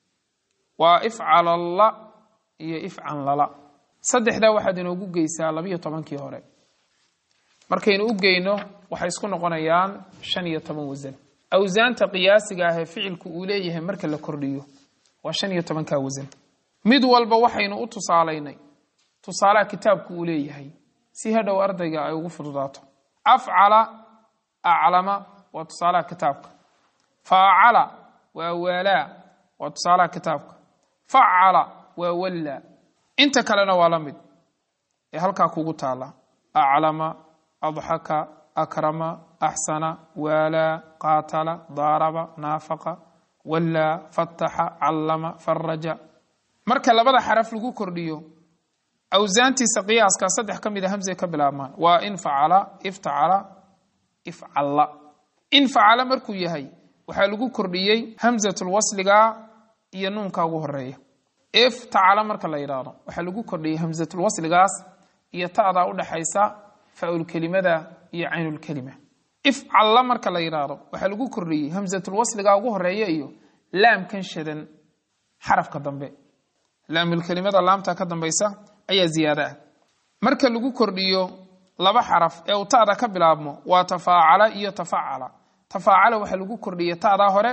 waa ifcalalla iyo ifcanlala saddexdaa waxaad inoogu geysaa labiyo tobankii hore markaynu u geyno waxay isku noqonayaan shan iyo toban wasan awsaanta qiyaasiga ah ee ficilku uu leeyahay marka la kordhiyo waa shan iyo tobankaa wasan mid walba waxaynu u tusaalaynay tusaalaha kitaabku uu leeyahay si hadhow ardayga ay ugu fududaato afcala aclama waa tusaalaha kitaabka faacala waa waalaa waa tusaalaha kitaabka facala waa wallaa inta kalena waa la mid ee halkaa kugu taala aclama adxaka akrama axsana waalaa qaatala daaraba naafaqa wallaa fataxa callama faraja marka labada xaraf lagu kordhiyo awsaantiisa qiyaaska saddex ka mida hamsay ka bilaabmaan waa in facala iftacala ifcalla in facala markuu yahay waxaa lagu kordhiyey hamsatulwasliga iyo nuunka ugu horeeya iftacala marka la yidhaahdo waxaa lagu kordhiyey hamsatulwasligaas iyo ta'daa udhaxaysa faaulkelimada iyo caynulkelima ifcalla marka la yidhaahdo waxaa lagu kordhiyey hamsatulwasliga ugu horeeya iyo laamkan shadan xarafka dambe laamulkelimada laamta ka dambaysa ayaa ziyaado ah marka lagu kordhiyo laba xaraf ee uu ta'da ka bilaabmo waa tafaacala iyo tafacala tafaacala waxaa lagu kordhiyey ta'daa hore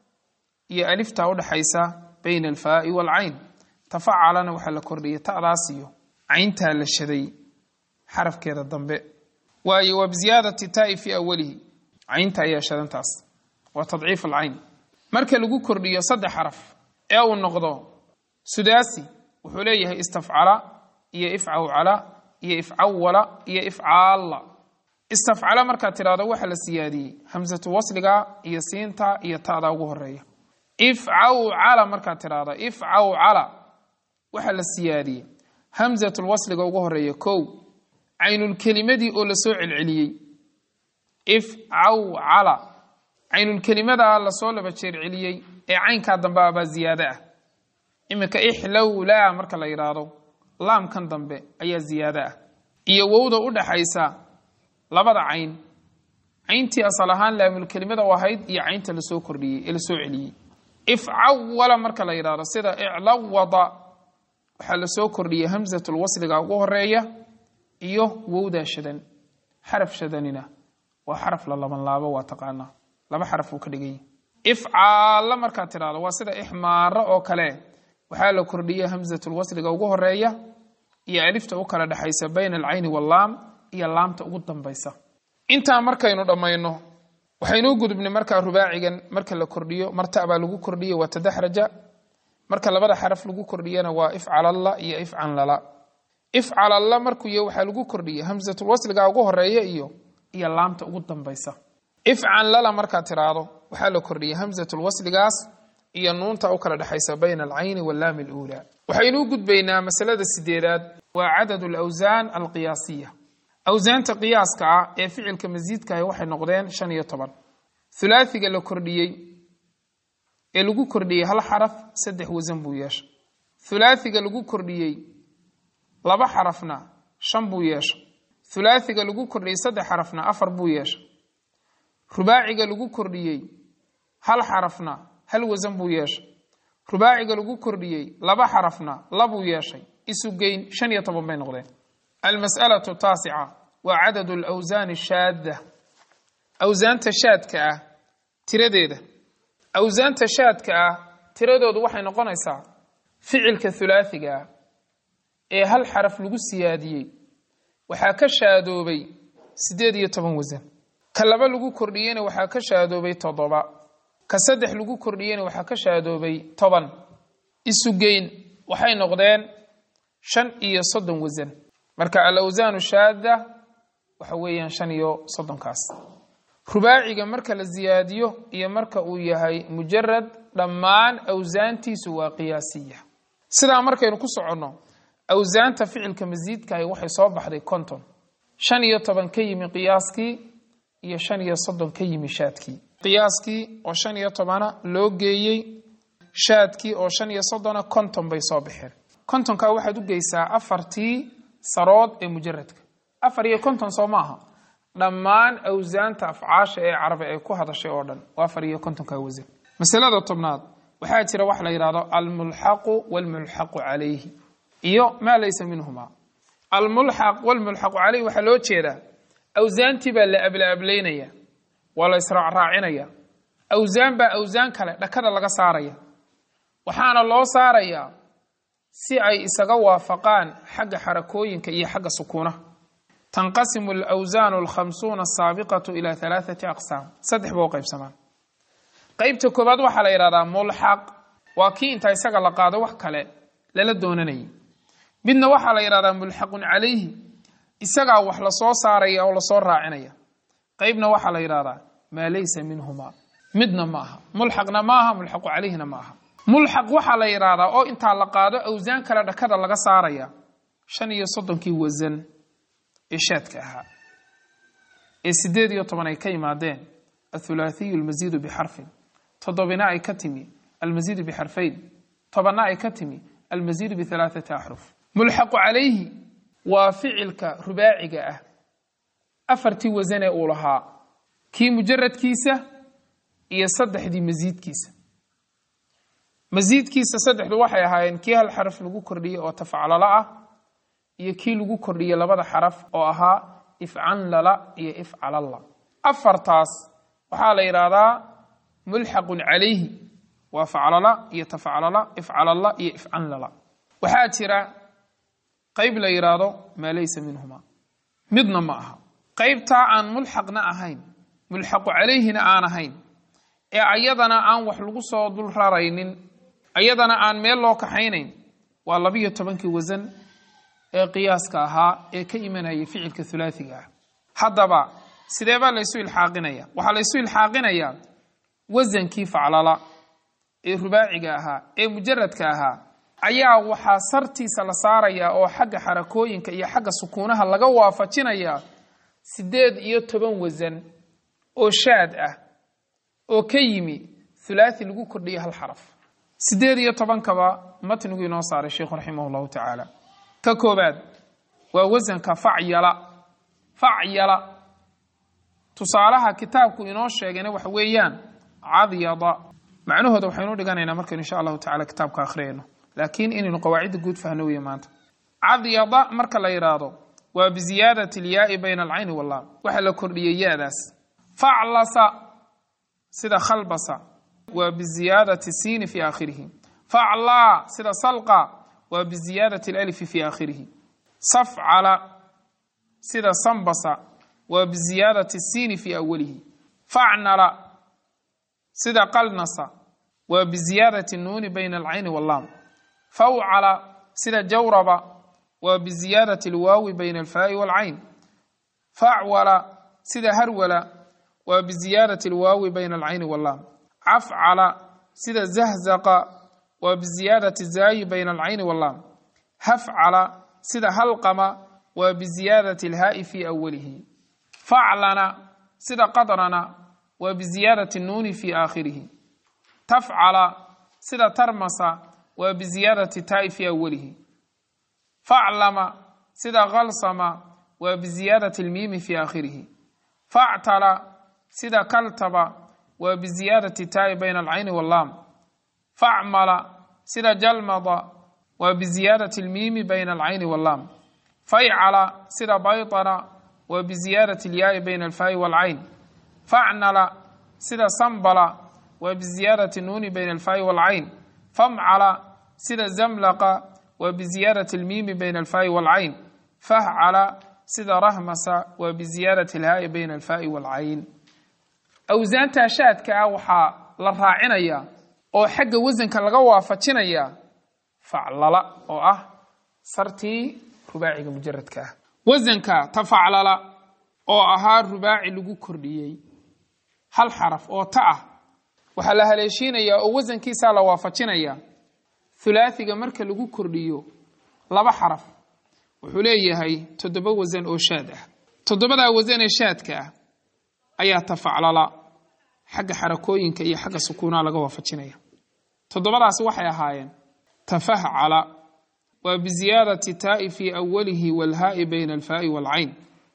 iyo alifta udhaxaysa bayna alfaa'i waalcayn tafacalana waxaa la kordhiyey ta'daas iyo cayntaa la shaday xarafkeeda dambe waayo waa biziyaadati taa'i fii awalihi caynta ayaa shadantaas waa tadciif alcayn marka lagu kordhiyo saddex xaraf ee uu noqdo sudaasi wuxuu leeyahay istafcala iyo ifcawcala iyo ifcawala iyo ifcaalla istafcala markaad tidhahdo waxaa la siyaadiyey hamsatu wasliga iyo siinta iyo ta'da ugu horeeya ifcawcala markaad tidhahdo ifcawcala waxaa la siyaadiyey hamsatulwasliga ugu horeeya kow caynulkelimadii oo la soo celceliyey ifcawcala caynulkelimadaa lasoo laba jeer celiyey ee caynkaa dambe abaa ziyaado ah iminka ixlowlaa marka la yidhaahdo laamkan dambe ayaa ziyaado ah iyo wowda u dhaxaysa labada cayn cayntii asal ahaan laamulkelimada u ahayd iyo caynta lasoo kordhiyey ee lasoo celiyey ifcawala marka la yidhaahdo sida iclawada waxaa lasoo kordhiyey hamsatulwasliga ugu horeeya iyo wowdaa shadan xaraf shadanina waa xaraf la laban laabo waa taqaanaa laba xaraf uu ka dhigay ifcaalla markaad tidhahdo waa sida ixmaaro oo kale waxaa la kordhiyey hamsatulwasliga ugu horeeya iyo alifta u kala dhexaysa bayna alcayni wallaam iyo laamta ugu dambaysa intaa markaynu dhammayno waxaynuu gudubnay markaa rubaacigan marka la kordhiyo marta baa lagu kordhiye waa tadaxraja marka labada xaraf lagu kordhiyana waa ifcalalla iyo ifcanlala ifcalalla markuu yahy waxaa lagu kordhiyey hamsatulwasliga ugu horeeya iyo iyo laamta ugu dambaysa ifcanlala markaad tidhaahdo waxaa la kordhiyey hamsatulwasligaas iyo nuunta u kala dhexaysa bayna alcayni wallaami aluulaa waxaynu u gudbaynaa masalada sideedaad waa cadad alawsaan alqiyaasiya awsaanta qiyaaska ah ee ficilka masiidkahi waxay noqdeen shan iyo toban hulaathiga la kordhiyey ee lagu kordhiyey hal xaraf saddex wasan buu yeeshay hulaathiga lagu kordhiyey laba xarafna shan buu yeeshay hulaathiga lagu kordhiyey saddex xarafna afar buu yeeshay rubaaciga lagu kordhiyey hal xarafna hal wasan buu yeeshay rubaaciga lagu kordhiyey laba xarafna labuu yeeshay isu geyn shan iyo toban bay noqdeen almas'alatu taasica waa cadadu alawsaani shaadda awsaanta shaadka ah tiradeeda awsaanta shaadka ah tiradoodu waxay noqonaysaa ficilka hulaathiga ah ee hal xaraf lagu siyaadiyey waxaa ka shaadoobay siddeed iyo toban wasan ka laba lagu kordhiyeyna waxaa ka shaadoobay toddoba ka saddex lagu kordhiyeyna waxaa ka shaadoobay toban isu geyn waxay noqdeen shan iyo soddon wasan marka alawsaanu shaadda waxa weeyaan shan iyo soddonkaas rubaaciga marka la siyaadiyo iyo marka uu yahay mujarad dhammaan awsaantiisu waa qiyaasiya sidaa markaynu ku soconno awsaanta ficilka masiidkahi waxay soo baxday konton shan iyo toban ka yimi qiyaaskii iyo shan iyo soddon ka yimi shaadkii qiyaaskii oo shan iyo tobana loo geeyey shaadkii oo shan iyo soddona konton bay soo baxeen kontonkaa waxaad u geysaa afartii sarood ee mujaradka afar iyo konton soo maaha dhammaan awsaanta afcaasha ee carabi ay ku hadashay oo dhan waa afar iyo kontonkaa wasan masalada tobnaad waxaa jira wax la yidhahdo almulxaqu walmulxaqu calayhi iyo maa laysa minhuma almulxaq walmulxaqu calayhi waxaa loo jeedaa awsaantii baa la ablaablaynaya waa la israacraacinaya awsaan baa awsaan kale dhakada laga saaraya waxaana loo saarayaa si ay isaga waafaqaan xagga xarakooyinka iyo xagga sukuunaha tanqasimu alawsaanu alkhamsuuna asaabiqatu ilaa halaathati aqsaam saddex ba u qaybsamaan qeybta koowaad waxaa la yidhahdaa mulxaq waa kii inta isaga la qaado wax kale lala doonanayay midna waxaa la yidhahdaa mulxaqun calayhi isagaa wax lasoo saaraya oo lasoo raacinaya qeybna waxaa la yidhahdaa maa laysa minhuma midna ma aha mulxaqna ma aha mulxaqu calayhina ma aha mulxaq waxaa la yidhaahdaa oo intaa la qaado awsaan kale dhakada laga saaraya shan iyo soddonkii wasan ee shaadka ahaa ee sideed iyo toban ay ka yimaadeen athulaathiyu almasiidu bixarfin toddobina ay ka timi almasiidu bixarfayn tobanna ay ka timi almasiidu bihalaathati axruf mulxaqu calayhi waa ficilka rubaaciga ah afartii wasanee uu lahaa kii mujaradkiisa iyo saddexdii masiidkiisa masiidkiisa saddexdu waxay ahaayeen kii hal xaraf lagu kordhiyey oo tafcalala ah iyo kii lagu kordhiyey labada xaraf oo ahaa ifcanlala iyo ifcalalla afartaas waxaa la yidhaahdaa mulxaqun calayhi waa faclala iyo tafcalala ifcalalla iyo ifcanlala waxaa jira qayb la yidhaahdo maa laysa minhuma midna ma aha qaybtaa aan mulxaqna ahayn mulxaqu calayhina aan ahayn ee ayadana aan wax lagu soo dul raraynin ayadana aan meel loo kaxaynayn waa labiyo tobankii wasan ee qiyaaska ahaa ee ka imanayay ficilka hulaathiga ah haddaba sidee baa laysu ilxaaqinaya waxaa laysu ilxaaqinayaa wasankii faclala ee rubaaciga ahaa ee mujaradka ahaa ayaa waxaa sartiisa la saarayaa oo xagga xarakooyinka iyo xagga sukuunaha laga waafajinayaa siddeed iyo toban wasan oo shaad ah oo ka yimi hulaathi lagu kordhiyay hal xaraf siddeed iyo tobankaba matnigu inoo saaray sheikhu raximah llahu tacaala ka koobaad waa wasanka facyala facyala tusaalaha kitaabku inoo sheegayna waxa weeyaan cadyada macnahooda waxaynu dhiganaynaa markaynu insha allahu tacala kitaabka akhriyayno laakiin inaynu qawaacidda guud fahno weeye maanta cadyada marka la yidhaahdo waa biziyaadati alyaai bayna alcayni wallaam waxaa la kordhiyey ya-daas faclasa sida khalbasa waa biziyaadati siini fi aakhirihi faclaa sida salqa waa biziyaadati alalifi fi aakhirihi safcala sida sambasa waa biziyaadati siini fi awalihi facnala sida qalnasa waa biziyaadati nuuni bayna alcayni wallaam fawcala sida jawraba waa biziyaadati alwaawi bayna alfaa'i waalcayn facwala sida harwala waa biziyaadati alwaawi bayna alcayni wallaam cafcala sida zahzaqa waa biziyaadati zaayi bayna alcayni wallaam hafcala sida halqama waa biziyaadati alhaa'i fii awalihi faclana sida qadrana waa biziyaadati nuuni fii aakhirihi tafcala sida tarmasa waa biziyaadati taa'i fii awalihi faclama sida khalsama waa biziyaadati almiimi fii aakhirihi factala sida kaltaba waa biziyaadati taa'i bayna alcayni wallaam facmala sida jalmada waa biziyaadati almiimi bayna alcayni wallaam faycala sida baytana waa biziyaadati alyaai bayna alfaa'i waalcayn facnala sida sambala waa biziyaadati nuuni bayna alfaa'i waalcayn famcala sida zamlaqa waa biziyaadati almiimi bayna alfaa'i waalcayn fahcala sida rahmasa waa biziyaadati alhaa'i bayna alfaa'i waalcayn awsaanta shaadka ah waxaa la raacinayaa oo xagga wasanka laga waafajinayaa faclala oo ah sartii rubaaciga mujaradka ah wasanka tafaclala oo ahaa rubaaci lagu kordhiyey hal xaraf oo ta ah waxaa la haleeshiinayaa oo wasankiisaa la waafajinayaa hulaathiga marka lagu kordhiyo laba xaraf wuxuu leeyahay toddoba wasan oo shaad ah toddobadaa wasan ee shaadka ah ayaa tafaclala xagga xarakooyinka iyo xagga sukuunaha laga waafajinaya toddobadaasi waxay ahaayeen tafahcala waa biziyaadati taa'i fii awalihi waalhaa'i bayna alfaa'i waalcayn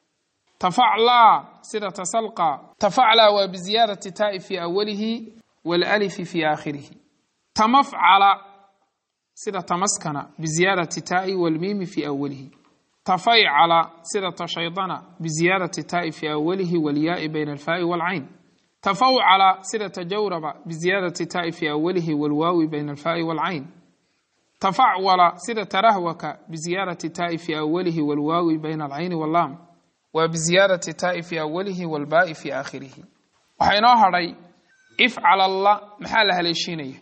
tafaclaa sida tasalqa tafaclaa waa biziyaadati taa'i fii awalihi waalalifi fii aakhirihi tamafcala sida tamaskana biziyaadati taa'i waalmiimi fii awalihi tafaycala sida tashaydana biziyaadati taa'i fii awalihi waalyaai bayna alfaa'i waalcayn tafawcala sida tajawraba biziyaadati taa'i fii awalihi waalwaawi bayna alfaa'i waalcayn tafacwala sida tarahwaka biziyaadati taa'i fii awalihi waalwaawi bayna alcayni wallaam waa biziyaadati taa'i fii awalihi waalbaa'i fii aakhirihi waxaa inoo hadhay ifcalalla maxaa la haleeshiinaya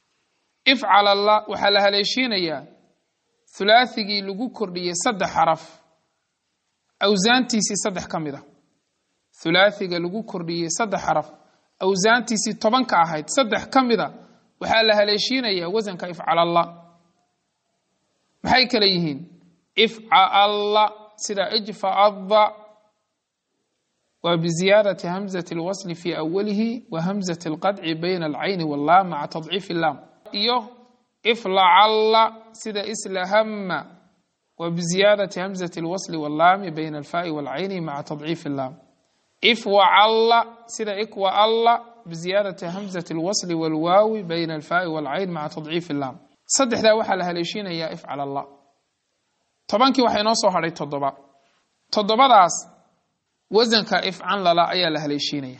ifcalalla waxaa la haleeshiinayaa hulaathigii lagu kordhiyey saddex xaraf awsaantiisii saddex ka mid a hulaathiga lagu kordhiyey saddex xaraf awsaantiisii tobanka ahayd saddex ka mid a waxaa la haleeshiinayaa wasanka ifcalalla maxay kale yihiin ifcalla sida ijfaadda waa biziyaadati hamzati alwasli fii awalihi wa hamzati alqadci bayna alcayni wallaam maca tadciifi illaam iyo iflacalla sida islahama waa biziyaadati hamzati alwasli wallaami bayna alfaa'i waalcayni maca tadciifi illaam ifwacalla sida ikwaalla biziyaadati hamzati alwasli waalwaawi bayna alfaa'i waalcayn maca tadciifi illaam saddexdaa waxaa la haleeshinayaa ifcal allah tobankii waxaa inoo soo hadhay toddoba toddobadaas wasanka ifcan lala ayaa la haleeshiinaya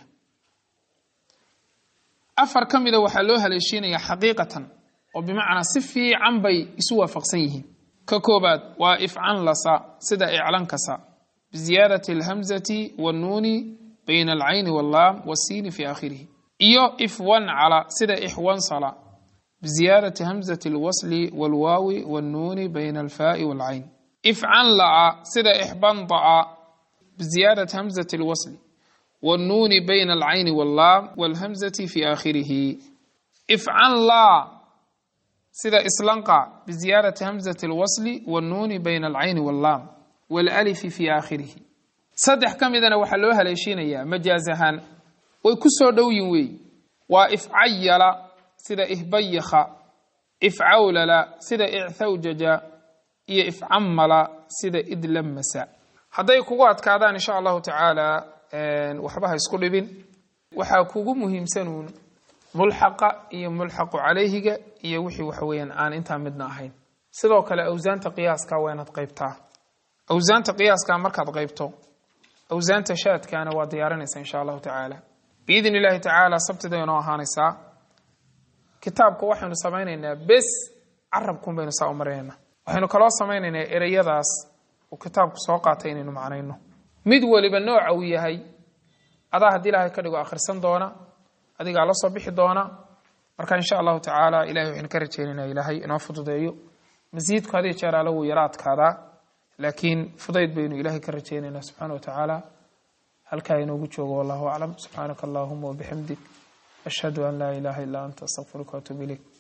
afar ka mida waxaa loo haleeshiinayaa xaqiiqatan oo bimacnaa si fiican bay isu waafaqsan yihiin ka koobaad waa ifcan lasa sida iclankasa biziyaadati alhamzati wannuuni bayna alcayni wallaam wasiini fi aakhirihi iyo ifwancala sida ixwansala biziyaadati hamzati alwasli waalwaawi wannuuni bayna alfaa'i waalcayn ifcan la'a sida ixbanda'a biziyaadati hamzati alwasli wannuuni bayna alcayni wallaam waalhamzati fi aakhirihi ifcan laa sida islanqa biziyaadati hamzati alwasli wannuuni bayna alcayni wallaam waalalifi fi aakhirihi saddex ka midana waxaa loo haleeshiinayaa majaaz ahaan way ku soo dhowyin weey waa ifcayala sida ihbayakha ifcawlala sida icthawjaja iyo ifcamala sida idlamasa hadday kugu adkaadaan insha allahu tacaala waxba ha isku dhibin waxaa kugu muhiimsanuun mulxaqa iyo mulxaqu calayhiga iyo wixii waxa weeyaan aan intaa midna ahayn sidoo kale awsaanta qiyaaska waa inaad qaybtaa awsaanta qiyaaska markaad qaybto awsaanta shaadkaana waa diyaarinaysa insha allahu tacaala biidn illahi tacaala sabtida inoo ahaanaysaa kitaabka waxaynu samaynaynaa bes carabkun baynu saa u marinaynaa waxaynu kaloo samaynaynaa ereyadaas uu kitaabku soo qaatay inaynu macnayno mid waliba nooca uu yahay adaa haddii ilaahay ka dhigo akhrisan doona adigaa la soo bixi doona marka insha allahu tacaala ilahay waxaynu ka rajaynaynaa ilaahay inoo fududeeyo masiidku hadii jeer alle wuu yaro adkaadaa laakiin fudayd baynu ilaahay ka rajaynaynaa subxaana wa tacaala halkaa inoogu joogo wallahu aclam subxaanaka allahuma wabixamdik ashhadu an laa ilaha illa anta astaqfiruka waatuub ilayk